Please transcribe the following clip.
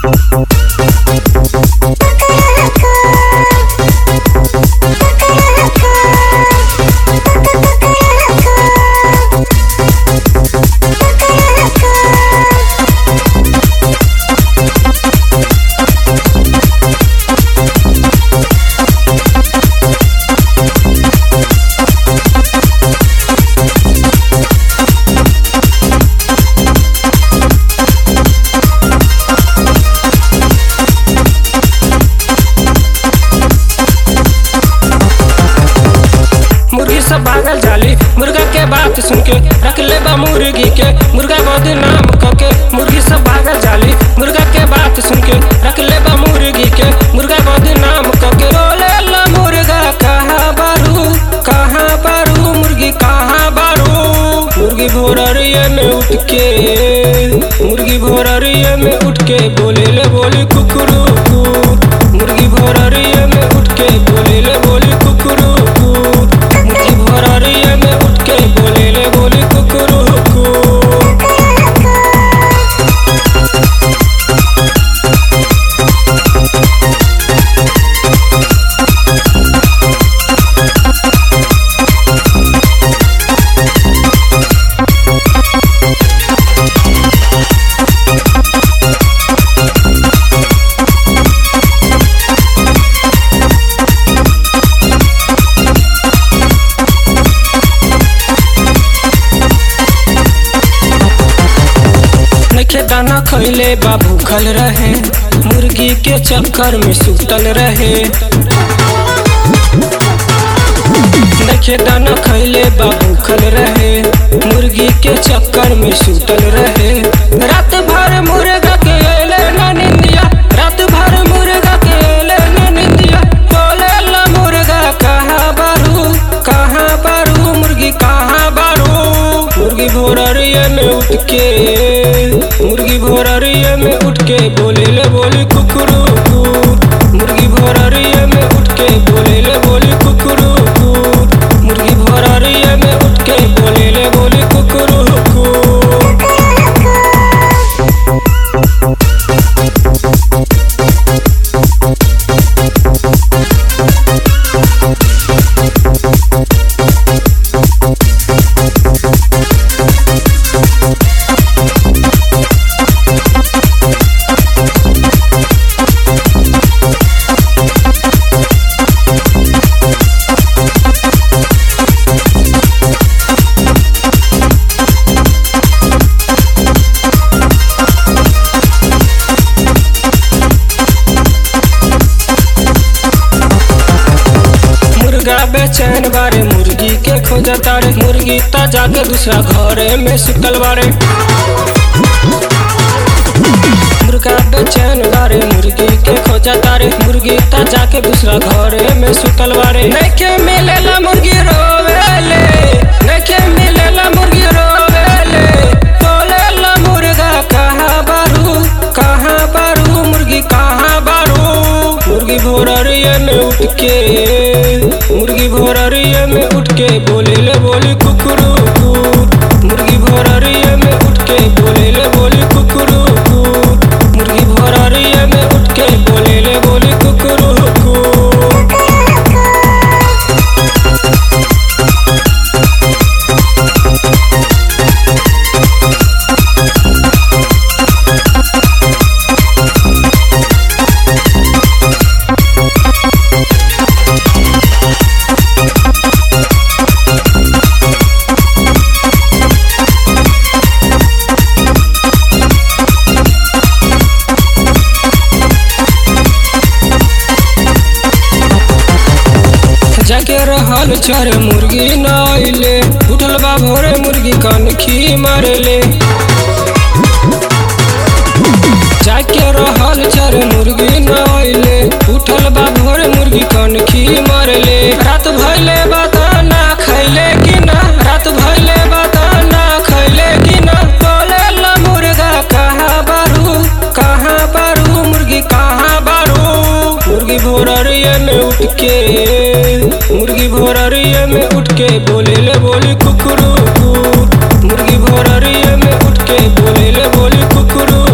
मुर्गी सब भागल जाली मुर्गा के बात सुन के रख ले बा मुर्गी के मुर्गा बदनाम करके मुर्गी सब भागल जाली मुर्गा के बात सुन के रख ले बा मुर्गी के मुर्गा बदनाम करके रोले ला मुर्गा कहाँ बारू कहाँ बारू मुर्गी कहाँ बारू मुर्गी भोररिए में उठ के मुर्गी भोररिए में उठ के बोले ले बोली कुकरू मुर्गी भोररिए में उठ के बोले ले बोली कुकरू मुर्गी भोररिए में उठ के बोले ले बोली कुकरू नखे दाना खैले बा भूखल रहे मुर्गी के चक्कर में सुतल रहे नखे दाना खैले बा भूखल रहे मुर्गी के चक्कर में सुतल रहे रात भर मुर्गा के अइले ना निंदिया रात भर मुर्गा के अइले ना निंदिया बोले ला मुर्गा कहाँ बारू कहाँ बारू मुर्गी कहाँ बारू मुर्गी भोररिए में उठ के मुर्गी भोररिए में उठ के बोले ले बोली कुकरू मुर्गी भोररिए में उठ के बोले ले बोली कुकरू मुर्गी भोररिए में उठ के बोले ले बोली कुकरू मुर्गा बेचैन बारे मुर्गी के खोजा तारे मुर्गी ता जाके दूसरा घरे में सुतल बारे मुर्गा बेचैन बारे मुर्गी के खोजा तारे मुर्गी ता जाके दूसरा घरे में सुतल बारे नखे मिलेला मुर्गी रोवेले नखे मिलेला मुर्गी रोवेले बोलेला मुर्गा कहाँ बारू कहाँ बारू मुर्गी कहाँ बारू मुर्गी भोररिए में उठ के मुर्गी भोररिए में उठ के बोले ले बोली कुकरू मुर्गी भोररिए में उठ के बोले ले बोली कुकरू मुर्गी भोररिए में उठ के बोले ले बोली कुकरू जाके रहल चर मुर्गी न अइले उठल बा भोरे मुर्गी कनखी मारले जाके रहल चर मुर्गी न अइले उठल बा भोरे मुर्गी कनखी मारले रात भइले बताना खैले कि ना रात भइले बताना खैले कि ना बोले ला मुर्गा कहाँ बारू कहाँ बारू मुर्गी कहाँ बारू मुर्गी भोररिए में उठ के मुर्गी भोररिए में उठ के बोले ले बोली कुकरू मुर्गी भोररिए में उठ के बोले ले बोली कुकरू